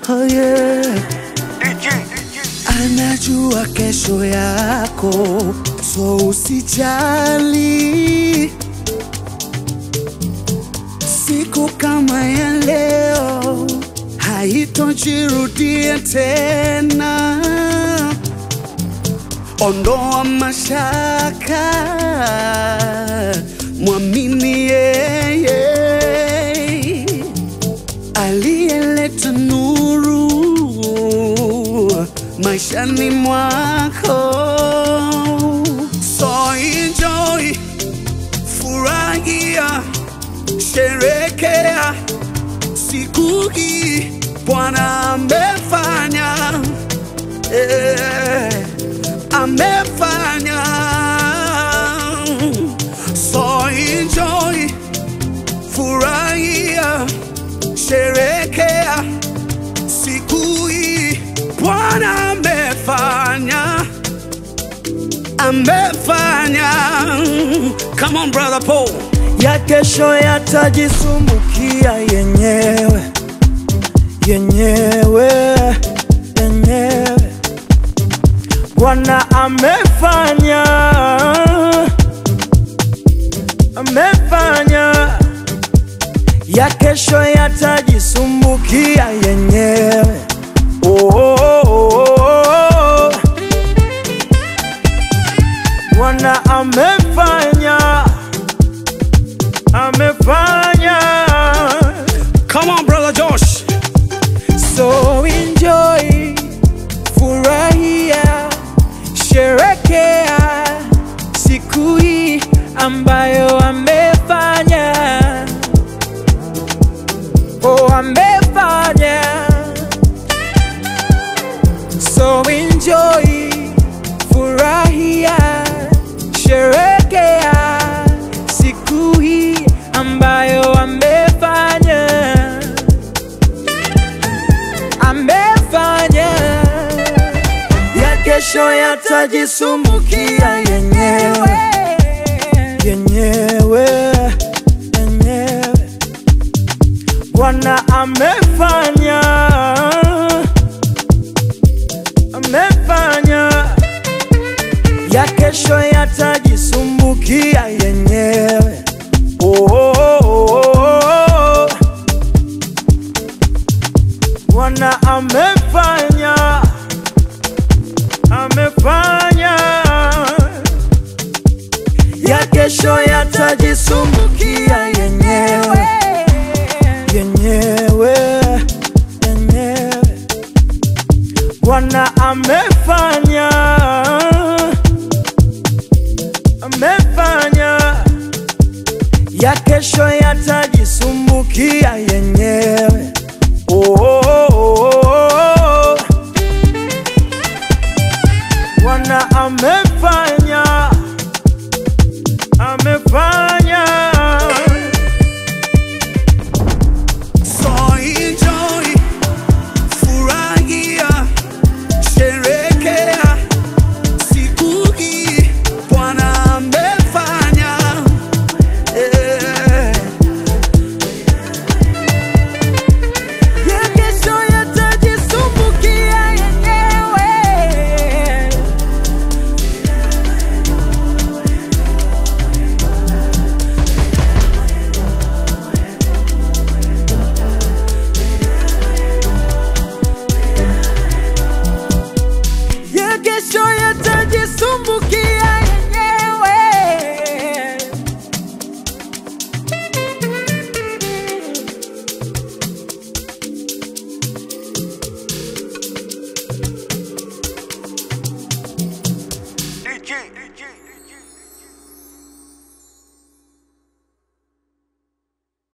oh yeah. Anajua kesho yako, so usijali. Siku kama ya leo haitojirudia tena. Ondoa mashaka, mwamini yeye aliyeleta nuru maishani mwako. So enjoy, furahia, sherekea siku hii Bwana amefanya, eh, amefanya. So enjoy, furahia, sherekea siku hii Bwana amefanya, amefanya. Come on brother Paul. ya kesho yatajisumbukia yenyewe yenyewe yenyewe. Bwana amefanya, amefanya ya kesho yatajisumbukia yenyewe. Oh, oh, oh, oh. Bwana amefanya, amefanya. Come on brother Josh. So enjoy, furahia, sherekea siku hii ambayo amefanya. Oh, amefanya. So enjoy, furahia, sherekea siku hii ambayo amefanya amefanya ya kesho yatajisumbukia yenyewe yenyewe yenyewe. Bwana amefanya amefanya ya kesho yatajisumbukia yenyewe. Oh, oh, oh, oh, oh. Bwana amefanya, amefanya ya kesho yatajisumbukia yenyewe.